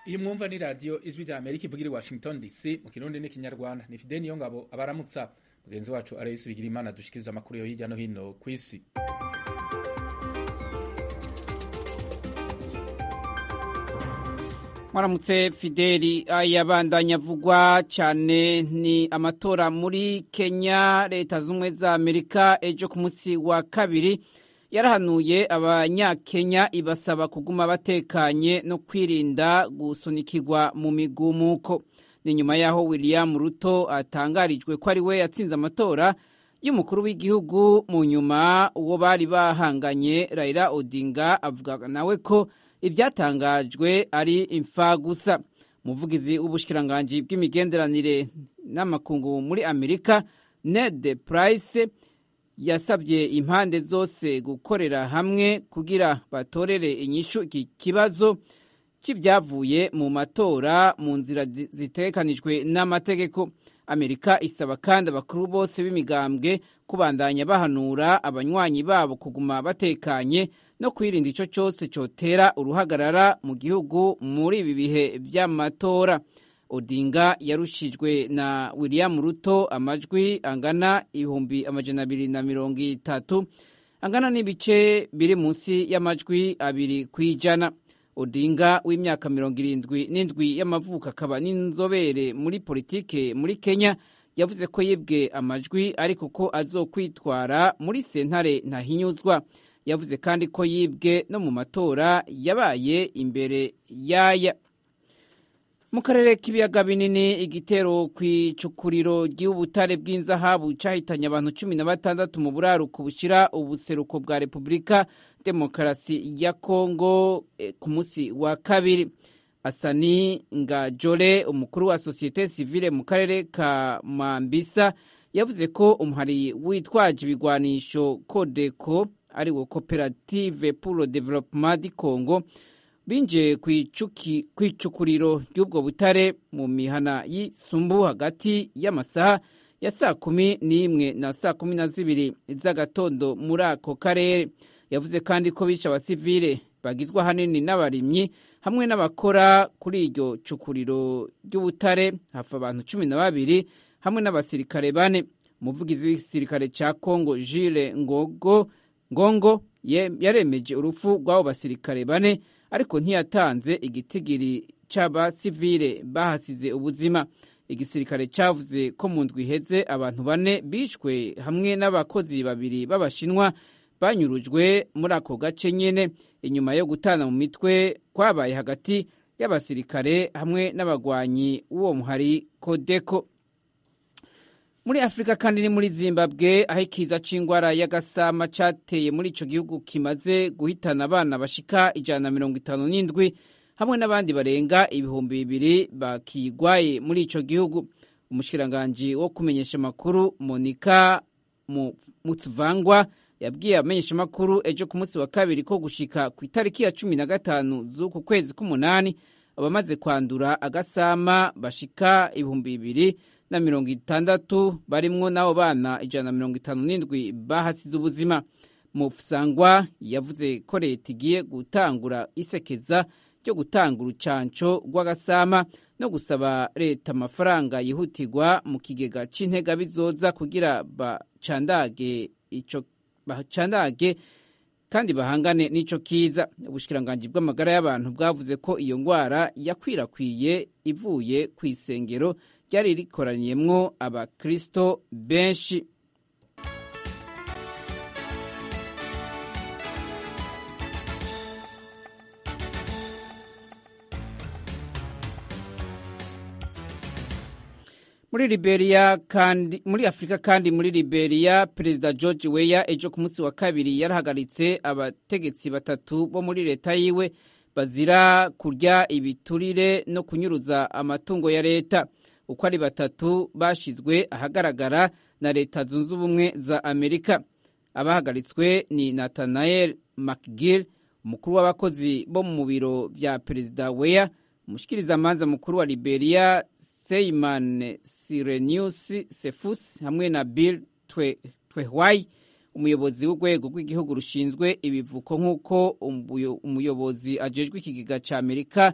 iyi mwumva ni radiyo ijwi rya amerika ivugira i washington dc mu kirundi n'ikinyarwanda ni fideni yo ngabo abaramutsa mugenzi wacu arayisi bigira imana dushikiriza amakuru yo hirya no hino ku isi mwaramutse fideli yabandanya avugwa cyane ni amatora muri kenya leta z'ubumwe za amerika ejo ku munsi wa kabiri yarahanuye abanyakenya ibasaba kuguma batekanye no kwirinda gusunikirwa mu migumuko ni nyuma y'aho william ruto atangarijwe ko ari we yatsinze amatora y'umukuru w'igihugu mu nyuma uwo bari bahanganye raila odinga avuga nawe ko ibyatangajwe ari imfa gusa umuvugizi w'ubushikiranganji bw'imigenderanire n'amakungu muri amerika ned price yasabye impande zose gukorera hamwe kugira batorere inyishu iki kibazo cy'ibyavuye mu matora mu nzira zitekanijwe n'amategeko amerika isaba kandi abakuru bose b'imigambwe kubandanya bahanura abanywanyi babo kuguma batekanye no kwirinda icyo cyose cyotera uruhagarara mu gihugu muri ibi bihe by'amatora odinga yarushijwe na william ruto amajwi angana ibihumbi amajana abiri na mirongo itatu angana n'ibice biri munsi y'amajwi abiri ku ijana odinga w'imyaka mirongo irindwi n'indwi y'amavuko akaba n'inzobere muri politike muri kenya yavuze ko yibwe amajwi ariko ko azokwitwara muri sentare ntahinyuzwa yavuze kandi ko yibwe no mu matora yabaye imbere yaya mu karere k'ibiyaga binini igitero ku icukuriro ry'ubutare bw'inzahabu cyahitanye abantu cumi na batandatu mu buraruko bushyira ubuseruko bwa repubulika demokarasi ya kongo ku munsi wa kabiri asani ngajore umukuru wa sosiyete sivile mu karere ka mambisa yavuze ko umuhari witwaje ibigwanisho kodeko ari wo koperative pour le développement du congo binjiye ku icukuriro ry'ubwo butare mu mihana y'isumbu hagati y'amasaha ya saa kumi n'imwe na saa kumi na zibiri z'agatondo muri ako karere yavuze kandi ko bishe abasivile bagizwe ahanini n'abarimyi hamwe n'abakora kuri iryo cukuriro ry'ubutare hafi abantu cumi na babiri hamwe n'abasirikare bane umuvugizi w'igisirikare cya kongo jile ngogo ngongo yaremeje urupfu rw'abo basirikare bane ariko ntiyatanze igitigiri cy'abasivile bahasize ubuzima igisirikare cyavuze ko mu ndwi iheze abantu bane bishwe hamwe n'abakozi babiri b'abashinwa banyurujwe muri ako gace nyine inyuma yo gutana mu mitwe kwabaye hagati y'abasirikare hamwe n'abagwanyi b'uwo muhari kodeko muri afurika kandi ni muri zimbabwe aho ikiza c'ingwara y'agasama cateye muri ico gihugu kimaze guhitana abana bashika ijana na mirongo itanu n'indwi hamwe n'abandi barenga ibihumbi bibiri bakigwaye muri ico gihugu umushikiranganji wo kumenyesha amakuru monika mutsvangwa yabwiye abamenyesha amakuru ejo ku munsi wa kabiri ko gushika ku itariki ya cumi na gatanu z'uku kwezi k'umunani abamaze kwandura agasama bashika ibihumbi bibiri na mirongo itandatu barimwo n'abo bana ijana na mirongo itanu n'indwi bahasize ubuzima mufusangwa yavuze ko leta igiye gutangura isekeza ryo gutanga urucanco rw'agasama no gusaba leta amafaranga yihutirwa mu kigega c'intega bizoza kugira bacandage ico bacandage kandi bahangane n'ico kiza ubushikiranganji bw'amagara y'abantu bwavuze ko iyo ngwara yakwirakwiye ivuye ku isengero ryari rikoraniyemwo abakristo benshi muri Liberia kandi muri Afrika kandi muri Liberia Perezida George Weah ejo ku munsi wa kabiri yarahagaritse abategetsi batatu bo muri leta yiwe bazira kurya ibiturire no kunyuruza amatungo ya leta uko ari batatu bashizwe ahagaragara na leta zunze ubumwe za Amerika abahagaritswe ni Nathaniel McGill umukuru w'abakozi bo mu biro vya Perezida Weah umushikirizamanza mukuru wa Liberia Seyman Sirenius Sefus hamwe na Bill Twehwai umuyobozi w'urwego rw'igihugu rushinzwe ibivuko nk'uko umuyobozi ajejwe ikigega cya amerika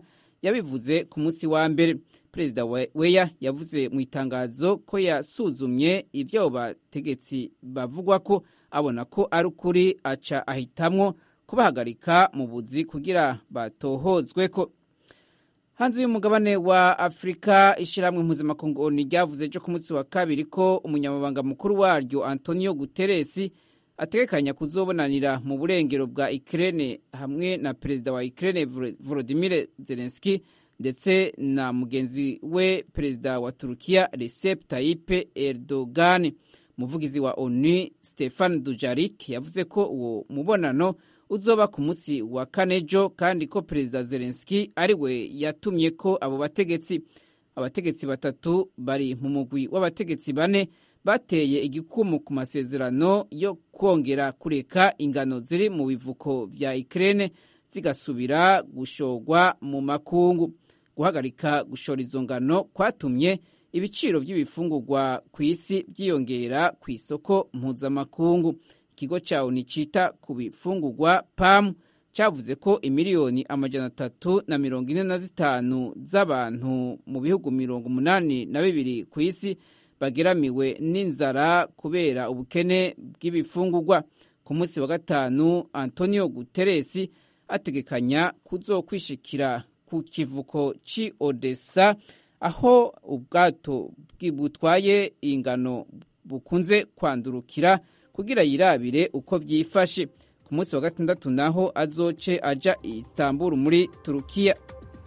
yabivuze ku munsi wa mbere perezida weya yavuze mu itangazo ko yasuzumye ibyo abo bategetsi bavugwa ko abona ko ari ukuri aca ahitamwo kubahagarika mu buzi kugira batohozwe ko hanze y'umugabane wa afurika ishyirahamwe mpuzamakungu oni ryavuze ejo ku munsi wa kabiri ko umunyamabanga mukuru waryo antonio guteresi ategekanya kuzobonanira mu burengero bwa ikirere hamwe na perezida wa ikirere volodimir zelenski ndetse na mugenzi we perezida wa turukiya recep tayyip erdogan umuvugizi wa onu stefan dujarik yavuze ko uwo mubonano uzoba ku munsi wa kane ejo kandi ko perezida zelenski ari we yatumye ko abo bategetsi abategetsi batatu bari mu mugwi w'abategetsi bane bateye igikumu ku masezerano yo kongera kureka ingano ziri mu bivuko vya Ukraine zigasubira gushorwa mu makungu guhagarika gushora izo ngano kwatumye ibiciro by'ibifungurwa ku isi byiyongera ku isoko mpuzamakungu ikigo cya oni cita ku bifungurwa pamu cyavuze ko imiliyoni amajana atatu na mirongo ine na zitanu z'abantu mu bihugu mirongo umunani na bibiri ku isi bageramiwe n'inzara kubera ubukene bw'ibifungurwa ku munsi wa gatanu antonio guteresi ategekanya kuzokwishikira ku kivuko ci odessa aho ubwato butwaye ingano bukunze kwandurukira kugira yirabire uko vyifashe ku munsi wa gatandatu naho azoce aja istanbul muri turukiya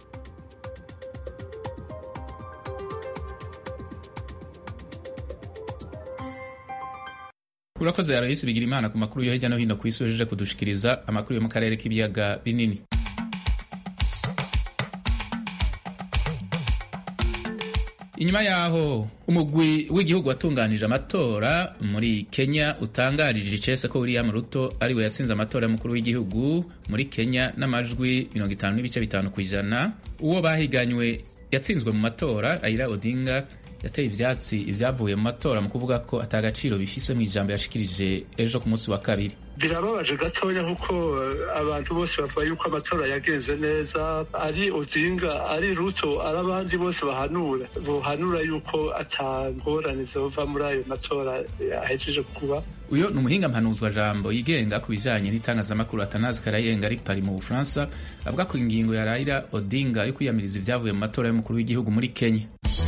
urakoze yarahisi bigira imana ku makuru yo hirya no hino ku isi wejeje kudushikiriza amakuru yo mu karere k'ibiyaga binini inyuma yaho umugwi w'igihugu watunganije amatora muri kenya utangarije icese ko william ruto ariwe yatsinze amatora y'umukuru w'igihugu muri kenya n'amajwi mirongo itanu n'ibice bitanu ku ijana uwo bahiganywe yatsinzwe mu matora ayira odinga yateye ivyatsi ivyavuye mu matora mu kuvuga ko atagaciro bifise mu ijambo yashikirije ejo ku munsi wa kabiri birababaje gatoya kuko abantu bose bavuga yuko amatora yagenze neza ari odinga ari ruto ari abandi bose bahanura bohanura yuko atangorane zova muri ayo matora ahejeje kuba uyo ni umuhinga mpanuzwa jambo yigenga ku bijanye n'itangazamakuru atanazi karayenga ari pari mu bufaransa avuga ko ingingo ya raila odinga yo kwiyamiriza ivyavuye mu matora y'umukuru w'igihugu muri kenya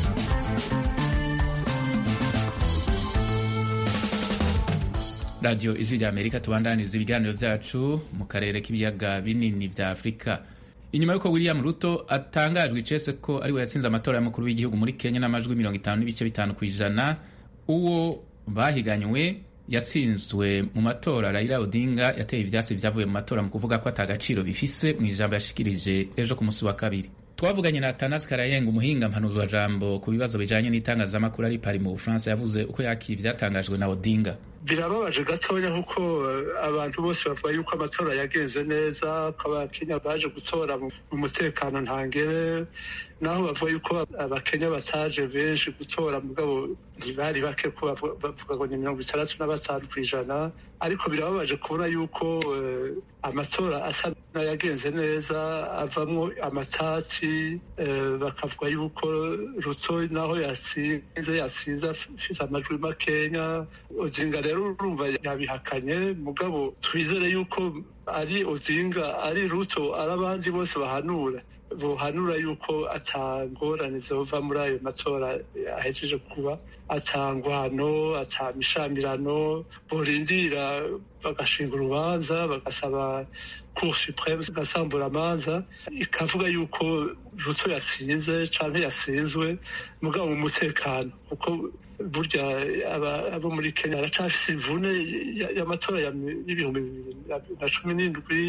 radiyo ijwi rya amerika tubandaniza ibiganiro vyacu mu karere k'ibiyaga binini vya afurika inyuma y'uko william ruto atangajwe icese ko ariwe yatsinze amatora y'umukuru w'igihugu muri kenya n'amajwi mirongo itanu n'ibice bitanu ku ijana uwo bahiganywe yatsinzwe mu matora raila odinga yateye ivyatsi vyavuye mu matora mu kuvuga ko atagaciro bifise mu ijambo yashikirije ejo ku musi wa kabiri twavuganye na Atanas Karayenga umuhinga mpanuzwa jambo ku bibazo bijanye n'itangazamakuru ari pari mu Bufaransa yavuze uko yakira ivyatangajwe na Odinga birababaje gatoya kuko abantu bose bavuga yuko amatora yagenze neza ko abakenya baje gutora mu mutekano ntangere naho bavuga yuko abakenya bataje benshi gutora mugabo ntibari bake ko bavuga ngo ni mirongo itandatu na batanu ku ijana ariko birababaje kubona yuko amatora asa n'ayagenze neza avamwo amatati bakavuga yuko ruto naho yasinze yasinze afise amajwi makenya odinga rero urumva yabihakanye mugabo twizere yuko ari odinga ari ruto ari abandi bose bahanura bohanura yuko atangorane zova muri ayo matora ahejeje kuba atangwano atamishamirano borindira bagashinga urubanza bagasaba cour supreme igasambura amanza ikavuga yuko ruto yasinze canke yasinzwe mugabo mu mutekano kuko burya abo muri kenya baracafise imvune y'amatora y'ibihumbi bibiri na cumi n'indwi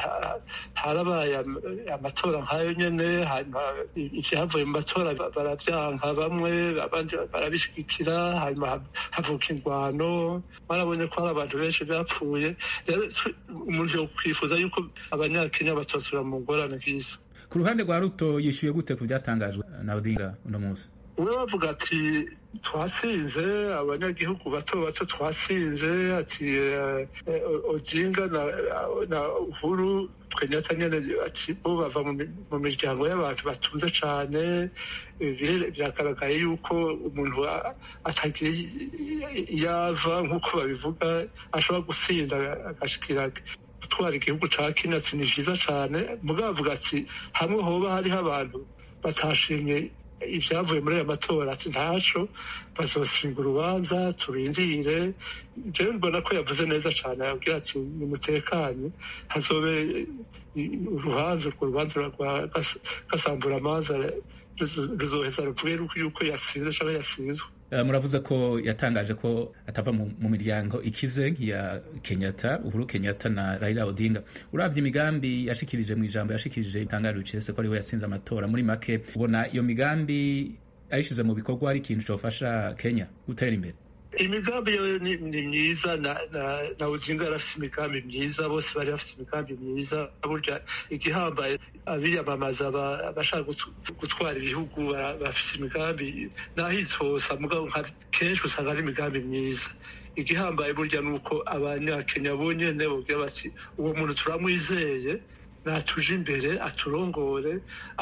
harabaye amatora nk'ayo nyene hanyuma ivyavuye mu matora baravyanka bamwe abandi barabishigikira hanyuma havuka ingwano barabonye ko hari abantu benshi bapfuye rero umuntu yokwifuza yuko abanyakenya batosubira mu ngorane nk'izo ku ruhande rwa ruto yishyuye gute ku byatangajwe na odinga uno munsi we bavuga ati twasinze abanyagihugu bato bato twasinze ati ojinga na uhuru twenyata nyene ati bo bava mu miryango y'abantu batunze cane byagaragaye yuko umuntu atagira yava nk'uko babivuga ashobora gusinda agashikira gutwara igihugu ca kenya ati ni vyiza cane mugabo avuga ati hamwe hoba hariho abantu batashimye ibyavuye muri aya matora ati ntaco bazosinga urubanza turindire jewe mbona ko yavuze neza cane yabwira ati nimutekanye hazobe urubanza urwo rubanza rwa gasambura amanza ruzoheza ruvuge yuko yasinze canke yasinzwe muravuze ko yatangaje ko atava mu miryango ikize nk'iya kenyatta uhuru kenyatta na raila odinga uravye imigambi yashikirije mu ijambo yashikirije itangaje ucese ko ariwe yasinze amatora muri make ubona iyo migambi ayishize mu bikorwa ari ikintu cofasha kenya gutera imbere imigambi yo ni myiza na uzinga yarafite imigambi myiza bose bari bafite imigambi myiza burya igihambaye abiyamamaza abashaka gutwara ibihugu bafite imigambi n'ahitse hose mugabo kenshi usanga ari imigambi myiza igihambaye burya ni uko abanyakenya bonyene bubwira bati uwo muntu turamwizeye natuje imbere aturongore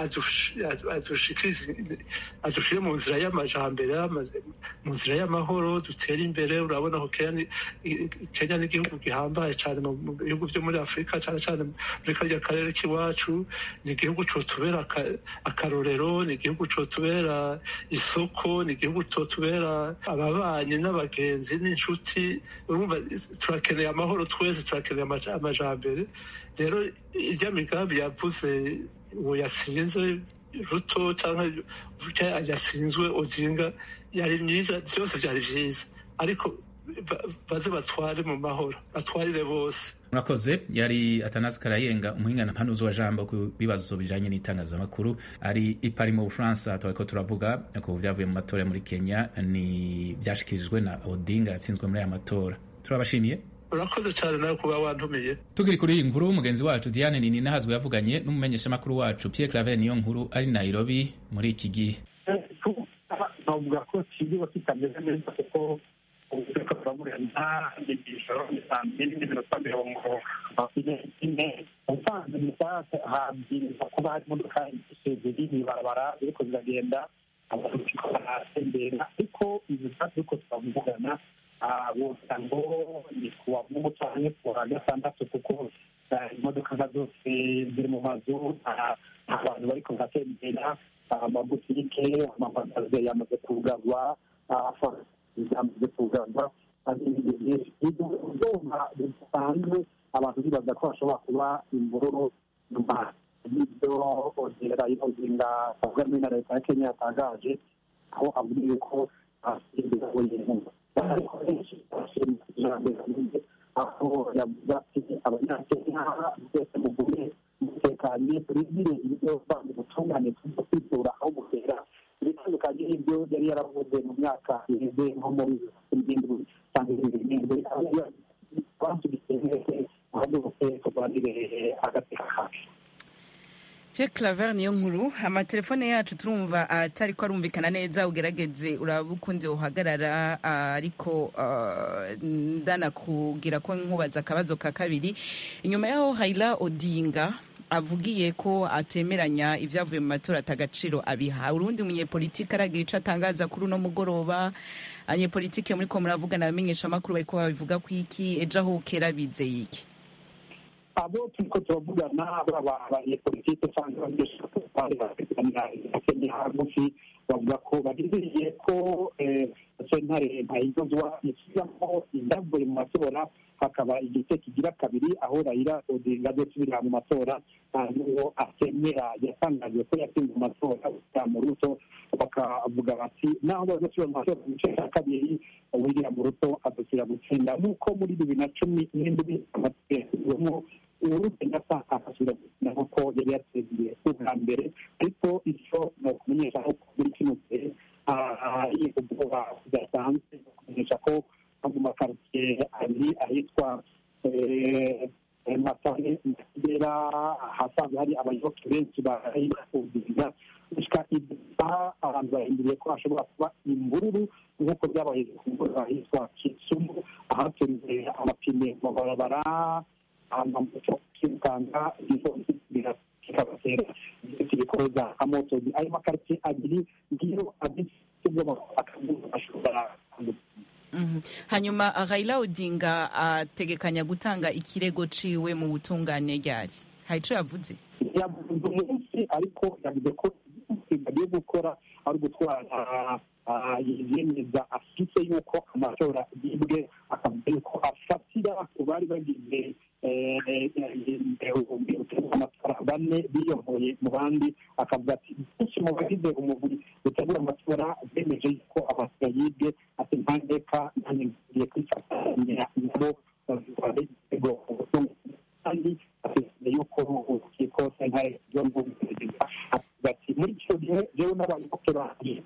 adushire mu nzira y'amajambere mu nzira y'amahoro dutere imbere urabona ko kenya n'igihugu gihambaye cyane mu bihugu byo muri afurika cyane cyane muri karya karere k'iwacu ni igihugu cotubera akarorero ni igihugu cotubera isoko ni igihugu cotubera ababanyi n'abagenzi n'inshuti urumva turakeneye amahoro twese turakeneye amajambere rero irya migambi yavuze uwo yasinze ruto cyangwa yasinzwe ozinga yari myiza byose byari byiza ariko baze batware mu mahoro batwarire bose murakoze yari atanazi karayenga umuhingana mpanuzi wa jambo ku bibazo bijanye n'itangazamakuru ari i Paris mu Bufaransa twariko turavuga ku vyavuye mu matora muri Kenya ni vyashikirijwe na Odinga yatsinzwe muri aya matora turabashimiye urakoze cyane nawe kuba wantumiye tukiri kuri iyi nkuru mugenzi wacu Diane Nini nahazwe yavuganye n'umumenyeshamakuru wacu Pierre Claver niyo nkuru ari Nairobi muri iki gihe navuga ko kigiye kitameze neza kuko ubuvuga turamurena n'ijoro ni saa mbiri n'iminota mirongo ine ubusanzwe mu isaha habwiriza kuba hari imodoka zibiri mw'ibarabara ziriko ziragenda abantu bariko baratembera ariko izi saa turiko turavugana wogira ngo ni kuwa mungu canke kuwa gatandatu kuko imodoka nka zose ziri mu mazu abantu bariko baratembera amabutike amamagaze yamaze kugarwa yamaze kugarwa ibyuma bisanzwe abantu bibaza ko hashobora kuba imvururu nyuma y'ibyo ongera y'ubuzinga avuga muri na leta ya kenya yatangaje aho avuga yuko asimbira wenyine ariko benshi bashima ijambo aho yavuze ati abanyakenya mwese mugume mutekanye turindire ibyo bandi butungane tujya kwitura aho gutera ibitandukanye n'ibyo yari yaravuze mu myaka iheze nko muri irindwi cyangwa ibiri n'indwi aho basubitse mwese muhaguruke turwanire agateka kacu Pierre Claver niyo nkuru amatelefone yacu turumva atari ko arumvikana neza ugerageze uraba ukundi uhagarara ariko ndanakubwira ko nkubaza akabazo ka kabiri inyuma yaho Raila Odinga avugiye ko atemeranya ibyavuye mu matora atagaciro abiha urundi munyepolitike aragira ico atangaza kuri uno mugoroba abanyepolitike muri ko muravugana abamenyesha amakuru bariko babivuga ku iki ejo aho kera bizeye iki abo turiko turavugana baba abanyepolitike cyangwa abanyeshuri bapiganira kenya hagufi bavuga ko bagiziriye ko sentare ntayigozwa isubiramo ibyavuye mu matora hakaba igice kigira kabiri aho rayira odinga azosubirira mu matora n'uwo atemera yatangaje ko yatsinze mu matora mu ruto bakavuga bati naho bazosubira mu matora mu gice cya kabiri william ruto azosubira gutsinda nk'uko muri bibiri na cumi n'indwi amategeko uhuru kenyatta akasubira gukina nk'uko yari yatsindiye ubwa mbere ariko icyo ni ukumenyesha ko muri kino gihe ubwoba budasanzwe kumenyesha ko mu makaritsiye abiri ahitwa matane kigera ahasanzwe hari abayoboke benshi barayikundira gushika aha abantu bahinduriye ko hashobora kuba imvururu nk'uko byabaye ku mugoroba ahitwa kisumu ahaturiwe amapine mu mabarabara amamoto kwirukanka kikabatera ibikorwa amoto ayo makaritsiye abiri ngiyo abifite akaguzo ashobora hanyuma Raila Odinga ategekanya gutanga ikirego ciwe mu butungane ryari hari ico yavuze yavuze umunsi ariko yavuze ko bagiye gukora ari ugutwara yemeza afite yuko amatora yibwe akavuga yuko afatira ku bari bagize amatora bane biyoboye mu bandi akavuga ati benshi mu bagize umubiri utegura amatora bemeje yuko amatora yibwe ati ntandeka nanjye ngiye kwifatanya nabo bazitwara igitego kandi atekereza yuko urukiko sentare ryo mu perezida avuga ati muri icyo gihe rero n'abayoboke banjye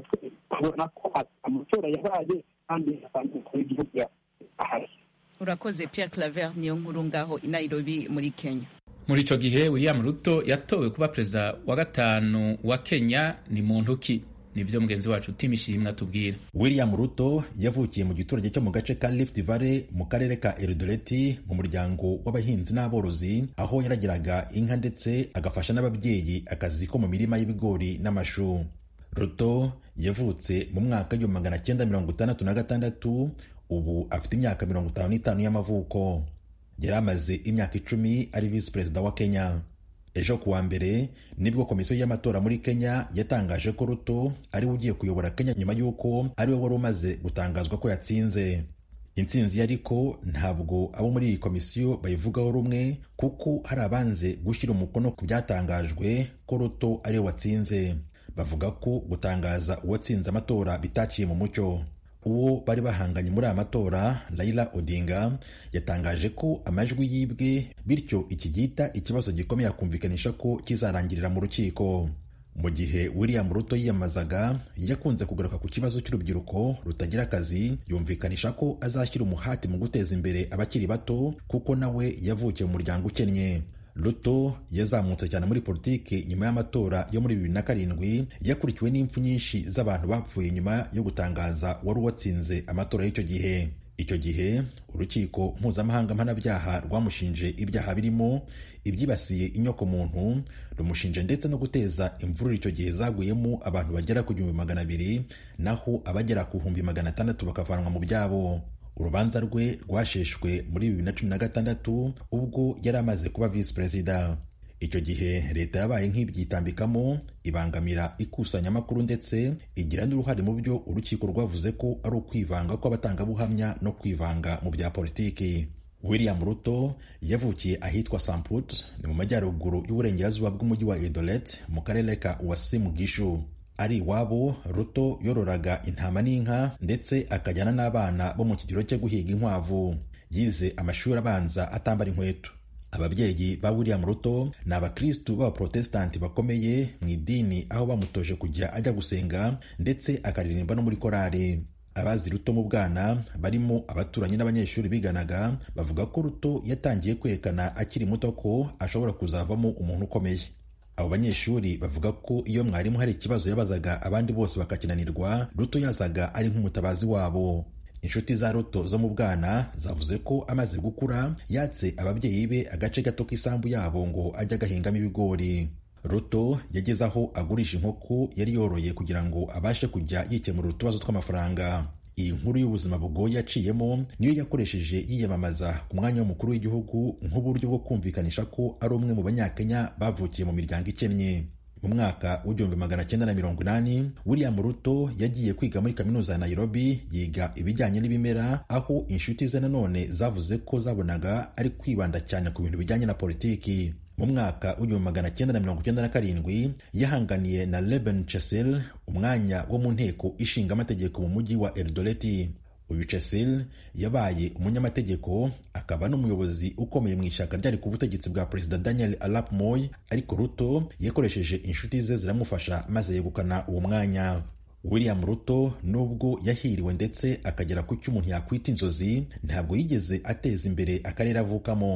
tubona ko amatora yabaye kandi asanzwe umukuru w'igihugu ahari urakoze Pierre Claver niyo nkuru ngaho i Nairobi muri Kenya muri ico gihe William Ruto yatowe kuba perezida wa gatanu wa Kenya ni muntu ki nivyo mugenzi wacu Tim Ishimwe atubwira William Ruto yavukiye mu giturage cyo mu gace ka Rift Valley mu karere ka Eldoret mu muryango w'abahinzi n'aborozi aho yaragiraga inka ndetse agafasha n'ababyeyi akazi ko mu mirima y'ibigori n'amashu Ruto yavutse mu mwaka w'igihumbi magana cyenda mirongo itandatu na gatandatu ubu afite imyaka mirongo itanu n'itanu y'amavuko yari amaze imyaka icumi ari visi perezida wa Kenya ejo kuwa mbere nibwo komisiyo y'amatora muri Kenya yatangaje ko Ruto ari we ugiye kuyobora Kenya nyuma y'uko ari we wari umaze gutangazwa ko yatsinze intsinzi ye ariko ntabwo abo muri iyi komisiyo bayivugaho rumwe kuko hari abanze gushyira umukono ku byatangajwe ko Ruto ari we watsinze bavuga ko gutangaza uwatsinze amatora bitaciye mu mucyo uwo bari bahanganye muri aya matora Raila Odinga yatangaje ko amajwi yibwe bityo iki gihita ikibazo gikomeye akumvikanisha ko kizarangirira mu rukiko mu gihe William Ruto yiyamazaga yakunze kugaruka ku kibazo cy'urubyiruko rutagira akazi yumvikanisha ko azashyira umuhati mu guteza imbere abakiri bato kuko nawe yavukiye mu muryango ukennye Ruto yazamutse cyane muri politiki nyuma y'amatora yo muri bibiri na karindwi yakurikiwe n'impfu nyinshi z'abantu bapfuye nyuma yo gutangaza wari uwatsinze amatora y'icyo gihe icyo gihe urukiko mpuzamahanga mpanabyaha rwamushinje ibyaha birimo ibyibasiye inyokomuntu rumushinje ndetse no guteza imvururu icyo gihe zaguyemo abantu bagera ku gihumbi magana abiri naho abagera ku bihumbi magana atandatu bakavanwa mu byabo urubanza rwe rwasheshwe muri bibiri na cumi na gatandatu ubwo yari amaze kuba visi perezida icyo gihe leta yabaye nk'ibyitambikamo ibangamira ikusanyamakuru ndetse igira n'uruhare mu byo urukiko rwavuze ko ari ukwivanga kw'abatangabuhamya no kwivanga mu bya politiki william ruto yavukiye ahitwa samput ni mu majyaruguru y'uburengerazuba bw'umujyi wa edolet mu karere ka uwasimu gishu ari iwabo ruto yororaga intama n'inka ndetse akajyana n'abana bo mu kigero cyo guhiga inkwavu yize amashuri abanza atambara inkweto ababyeyi ba william ruto ni abakristu b'abaprotesitanti bakomeye mu idini aho bamutoje kujya ajya gusenga ndetse akaririmba no muri korari abazi ruto mu bwana barimo abaturanyi n'abanyeshuri biganaga bavuga ko ruto yatangiye kwerekana akiri muto ko ashobora kuzavamo umuntu ukomeye abo banyeshuri bavuga ko iyo mwarimu hari ikibazo yabazaga abandi bose bakakinanirwa ruto yazaga ari nk'umutabazi wabo inshuti za ruto zo mu bwana zavuze ko amaze gukura yatse ababyeyi be agace gato k'isambu yabo ngo ajye agahingamo ibigori ruto yageze aho agurisha inkoko yari yoroye kugira ngo abashe kujya yikemurira utubazo tw'amafaranga iyi nkuru y'ubuzima bugoye yaciyemo niyo yakoresheje yiyamamaza ku mwanya w'umukuru w'igihugu nk'uburyo bwo kumvikanisha ko ari umwe mu banyakenya bavukiye mu miryango ikennye mu mwaka w'igihumbi magana cyenda na mirongo inani william ruto yagiye kwiga muri kaminuza ya nairobi yiga ibijyanye n'ibimera aho inshuti ze nanone zavuze ko zabonaga ari kwibanda cyane ku bintu bijyanye na politiki mu mwaka w'igihumbi magana cyenda na mirongo icyenda na karindwi yahanganiye na Reuben Chessel umwanya wo mu nteko ishinga amategeko mu mujyi wa Eldoreti uyu Chessel yabaye umunyamategeko akaba n'umuyobozi ukomeye mu ishyaka ryari ku butegetsi bwa perezida Daniel Arap Moi ariko Ruto yakoresheje inshuti ze ziramufasha maze yegukana uwo mwanya William Ruto nubwo yahiriwe ndetse akagera ku cyo umuntu yakwita inzozi ntabwo yigeze ateza imbere akarere avukamo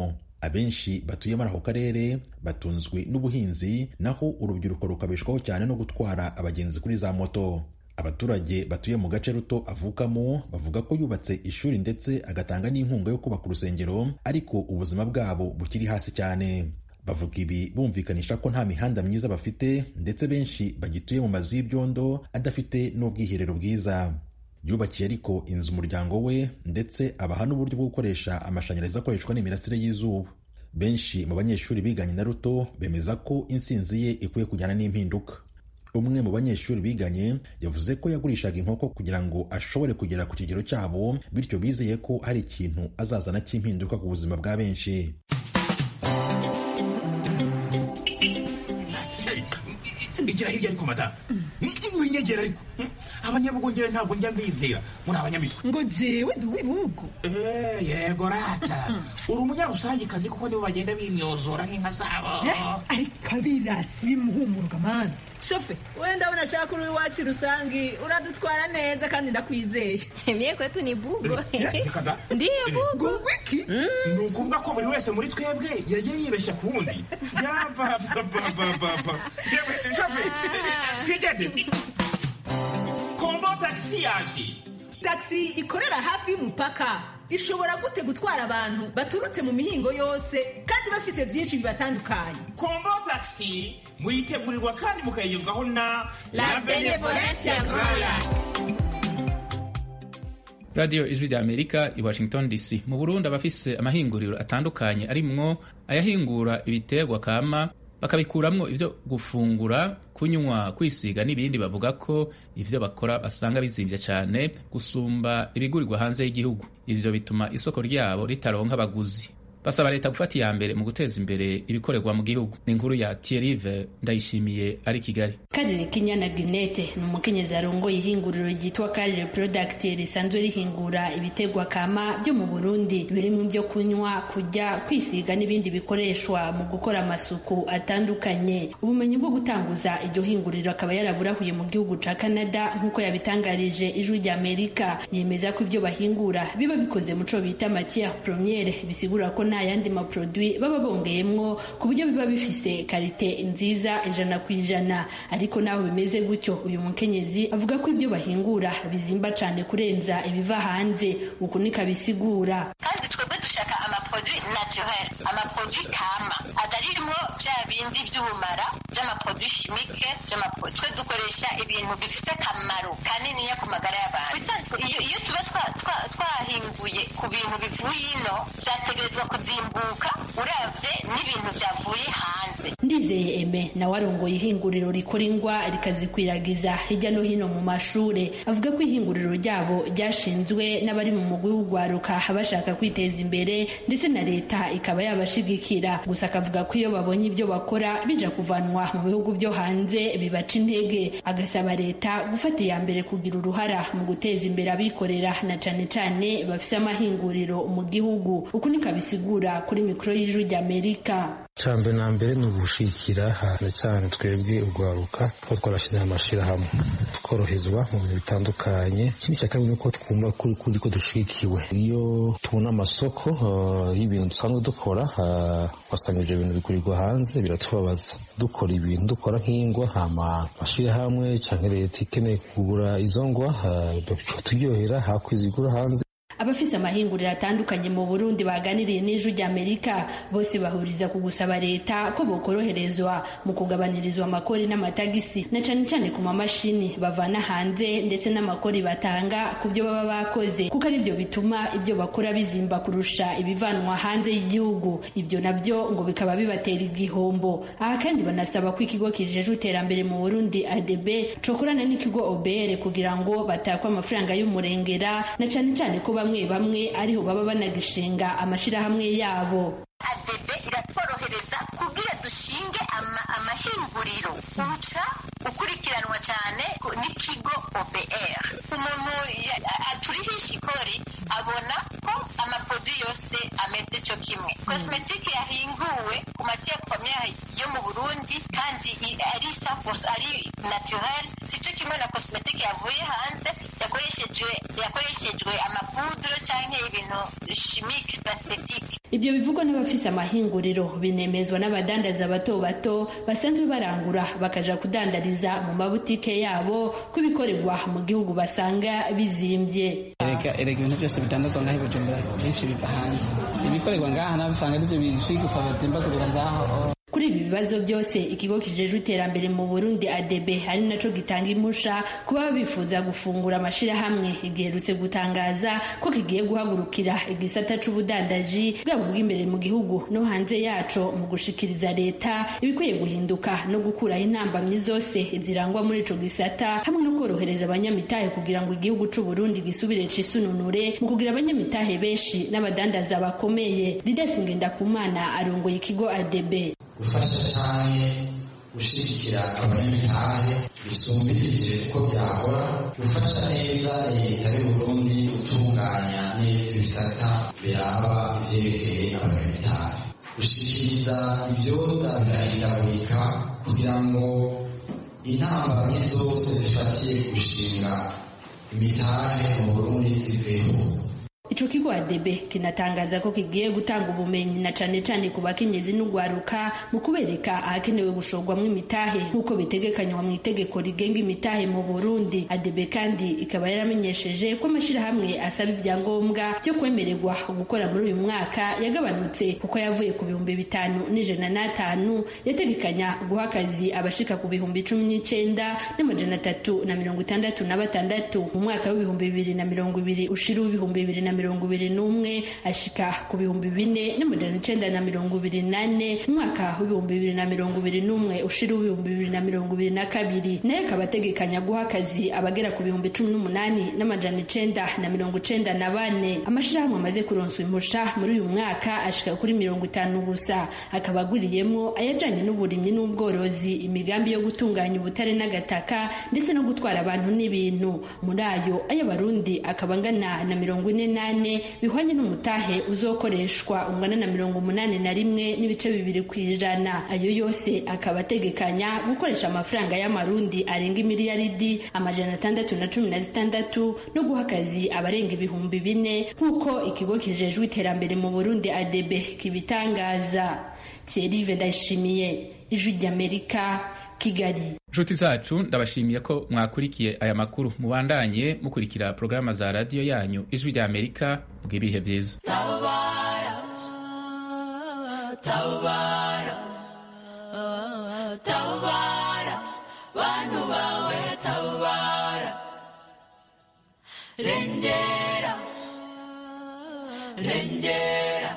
abenshi batuye muri ako karere batunzwe n'ubuhinzi naho urubyiruko rukabeshwaho cyane no gutwara abagenzi kuri za moto abaturage batuye mu gace ruto avukamo bavuga ko yubatse ishuri ndetse agatanga n'inkunga yo kubaka urusengero ariko ubuzima bwabo bukiri hasi cyane bavuga ibi bumvikanisha ko nta mihanda myiza bafite ndetse benshi bagituye mu mazu y'ibyondo adafite n'ubwiherero bwiza yubakiye ariko inzu umuryango we ndetse abaha n'uburyo bwo gukoresha amashanyarazi akoreshwa n'imirasire y'izuba benshi mu banyeshuri biganye na ruto bemeza ko insinzi ye ikwiye kujyana n'impinduka umwe mu banyeshuri biganye yavuze ko yagurishaga inkoko kugira ngo ashobore kugera ku kigero cyabo bityo bizeye ko hari ikintu azazana cy'impinduka ku buzima bwa benshi igira hirya ariko madamu winyegera ariko abanyabugongera ntabwo njya mbizera muri abanyamitwe ngo jewe ndi uw'ibihugu yego rata uri umunyarusangikazi kuko nibo bagenda bimyozora nk'inka zabo ariko abirasi bimuhumuruka mani shofe we ndabona ashaka uri iwacu rusangi uradutwara neza kandi ndakwizeye mye kwetu ni bugo ndiyo bugo wiki ni ukuvuga ko buri wese muri twebwe yagiye yibeshya ku wundi yabababababa shofe twigendere kombo tagisi yaje tagisi ikorera hafi y'umupaka ishobora gute gutwara abantu baturutse mu mihingo yose kandi bafise byinshi bibatandukanye kombo tagisi muyitegurirwa kandi mukayigezwaho na la benevolence roya radiyo ijwi rya amerika i washington dc mu burundi abafise amahinguriro atandukanye arimwo ayahingura ibiterwa kama bakabikuramwo ivyo gufungura kunywa kwisiga n'ibindi bavuga ko ivyo bakora basanga bizimvye cane gusumba ibigurirwa hanze y'igihugu ivyo bituma isoko ryabo ritaronka abaguzi basaba leta gufata iya mbere mu guteza imbere ibikorerwa mu gihugu ni inkuru ya Thierry ndayishimiye ari kigali karire kinyana ginete ni umukenyezi arongoye ihinguriro ryitwa karire product risanzwe rihingura ibitegwa kama byo mu burundi birimo ibyo kunywa kurya kwisiga n'ibindi bikoreshwa mu gukora amasuku atandukanye ubumenyi bwo gutanguza iryo hinguriro akaba yaraburahuye mu gihugu ca canada nk'uko yabitangarije ijwi rya amerika yemeza ko ibyo bahingura biba bikoze muco bita matière première bisigura ko nta yandi maprodui baba bongeyemwo ku buryo biba bifise karite nziza ijana ku ijana ariko naho bimeze gutyo uyu mukenyezi avuga ko ibyo bahingura bizimba cane kurenza ibiva hanze uku niko abisigura kandi twebwe dushaka amaprodui naturel amaprodui kama ataririmo bya bindi by'ubumara by'amaprodui chimique twe dukoresha ibintu bifise akamaro kaniniya ku magara y'abantu bisanzwe iyo tuba twahinguye ku bintu bivuye ino byategerezwa kuzimbuka uravye n'ibintu vyavuye hanze ndizeye eme nawe arongoye ihinguriro rikora ingwa rikazikwiragiza hirya no hino mu mashure avuga ko ihinguriro ryabo ryashinzwe n'abari mu mugwi w'ugwaruka bashaka kwiteza imbere ndetse na leta ikaba yabashigikira gusa akavuga ko iyo babonye ibyo bakora bija kuvanwa mu bihugu byo hanze bibaca intege agasaba leta gufata iya mbere kugira uruhara mu guteza imbere abikorera na cane cane bafise amahinguriro mu gihugu uku niko abisigura kuri mikoro y'ijwi ry'amerika cyambere na mbere ni ugushikira cyane cyane twebwe urwaruka kuba twarashyize amashyirahamwe tworoherezwa mu bintu bitandukanye ikindi cya kabiri ni uko twumva kuri kuri ko dushikiwe iyo tubona amasoko y'ibintu dusanzwe dukora wasanga ibyo bintu bigurirwa hanze biratubabaza dukora ibintu dukora nk'ingwa amashyirahamwe cyangwa leta ikeneye kugura izo ngwa turyohera hakwizigura hanze abafise amahinguriro atandukanye mu burundi baganiriye n'ijwi ry'amerika bose bahuriza ku gusaba leta ko bokoroherezwa mu kugabanirizwa amakori n'amatagisi na cane cane ku mamashini bavana hanze ndetse n'amakori batanga ku byo baba bakoze kuko ari byo bituma ibyo bakora bizimba kurusha ibivanwa hanze y'igihugu ibyo nabyo ngo bikaba bibatera igihombo aha kandi banasaba ko ikigo kijejwe iterambere mu burundi adb cokorana n'ikigo obr kugira ngo batakwe amafaranga y'umurengera na cane cane ko bamwe bamwe ariho baba banagishinga amashirahamwe yabo adebe iratworohereza kugira dushinge amahinguriro uca ukurikiranwa cyane n'ikigo obr umuntu aturihisha ikori abona ko amaprodui yose ameze cyo kimwe kosmetike yahinguwe ku matiere premiere yo mu burundi kandi ari ari naturel si cyo kimwe na kosmetike yavuye hanze yakoreshejwe yakoreshejwe amapudro cyangwa ibintu chimique synthetique ibyo bivugwa n'abafise amahinguriro binemezwa n'abadandaza bato bato basanzwe barangura bakaja kudandariza mu mabutike yabo ko ibikorerwa mu gihugu basanga bizimbye erega erega ibintu byose bidandazwa ngaho i bujumbura byinshi biva hanze ibikorerwa ngaha nawe usanga aribyo bishwi gusa batimbagurira ngaho kuri ibi bibazo byose ikigo kijejwe iterambere mu burundi adebe ari naco gitanga impusha kuba bifuza gufungura amashirahamwe giherutse gutangaza ko kigiye guhagurukira igisata c'ubudandaji bwaba bw'imbere mu gihugu no hanze yaco mu gushikiriza leta ibikwiye guhinduka no gukuraho intambamyi zose zirangwa muri ico gisata hamwe no korohereza abanyamitahe kugira ngo igihugu c'uburundi gisubire cisununure mu kugira abanyamitahe benshi n'abadandaza bakomeye didesi ngendakumana arongoye ikigo adebe gufasha cyane gushyigikira abanyamitahe bisumbirije uko byahora gufasha neza leta y'uburundi gutunganya neza ibisata biraba ibyerekeye abanyamitahe gushyikiriza ibyoza birahindagurika kugira ngo intambamyi zose zifatiye gushinga imitahe mu burundi ziveho ico kigo adebe kinatangaza ko kigiye gutanga ubumenyi na cane cane ku bakenyezi n'ugwaruka mu kubereka ahakenewe gushorwamwo imitahe nk'uko bitegekanywa mu itegeko rigenga imitahe mu burundi adebe kandi ikaba yaramenyesheje ko amashirahamwe asaba ibyangombwa byo kwemererwa gukora muri uyu mwaka yagabanutse kuko yavuye ku bihumbi bitanu n'ijana n'atanu yategekanya guha akazi abashika ku bihumbi cumi n'icenda n'amajana atatu na mirongo itandatu na batandatu mu mwaka w'ibihumbi bibiri na mirongo ibiri ushira w'ibihumbi bibiri na mirongo ibiri n'umwe ashika ku bihumbi bine n'amajana icenda na mirongo ibiri nane mu mwaka w'ibihumbi bibiri na mirongo ibiri n'umwe ushira w'ibihumbi bibiri na mirongo ibiri na kabiri nayo akaba ategekanya guha akazi abagera ku bihumbi cumi n'umunani n'amajana icenda na mirongo icenda na bane amashirahamwe amaze kuronswa impusha muri uyu mwaka ashika kuri mirongo itanu gusa akaba aguriyemwo ayajanye n'uburimyi n'ubworozi imigambi yo gutunganya ubutare n'agataka ndetse no gutwara abantu n'ibintu muri ayo ay'abarundi akaba angana na mirongo ine na umunani bihwanye n'umutahe uzokoreshwa ungana na mirongo umunani na rimwe n'ibice bibiri ku ijana ayo yose akaba ategekanya gukoresha amafaranga y'amarundi arenga imiliyaridi amajana atandatu na cumi na zitandatu no guha akazi abarenga ibihumbi bine nk'uko ikigo kijejwe iterambere mu burundi adebe kibitangaza thierry ndayishimiye ijwi ry'amerika kigali nshuti zacu ndabashimiye ko mwakurikiye aya makuru mubandanye mukurikira porogaramu za radiyo yanyu ijwi rya amerika bw'ibihe byiza tabara tabara tabara bantu bawe tabara rengera rengera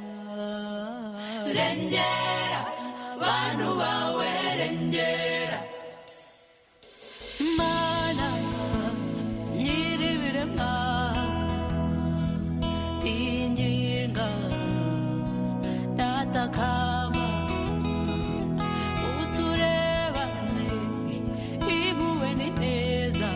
rengera bantu bawe rengera mana nyiribiremwa inginga datakama uturebane ibuwe ni neza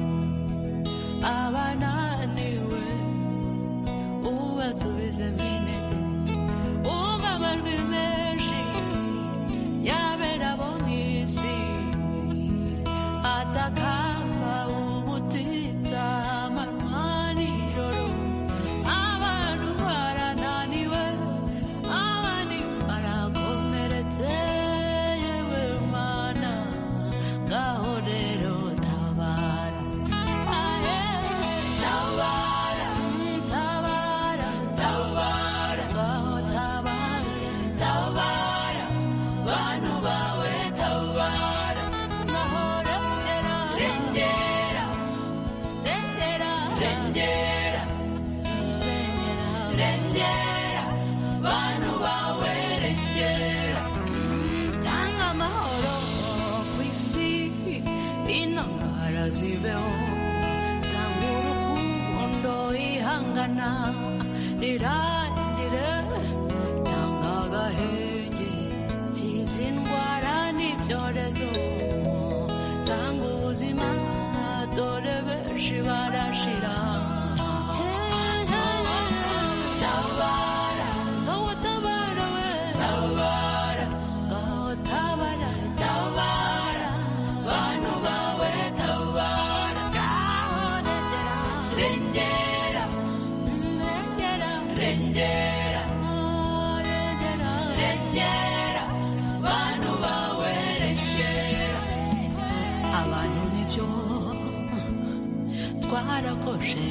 abananiwe ubasubize minete umva amajwi menshi yabera bo mw'isi atakamba ubutitsa amanywa nijoro abantu barananiwe abandi barakomeretse yewe mana ngaho rero tabara ahe tabara tabara tabara ngaho tabara tabara bantu bawe tabara ngaho rengera rengera rengera rengera rengera bantu bawe rengera tanga amahoro ku isi intambara ziveho tanga urukundo ihangana rirangire tanga agahenge kiza indwara n'ibyorezo tanga ubuzima dore benshi barashira tabara ngaho tabara we tabara ngaho tabara tabara bantu bawe tabara ngaho rengera rengera rengera projet.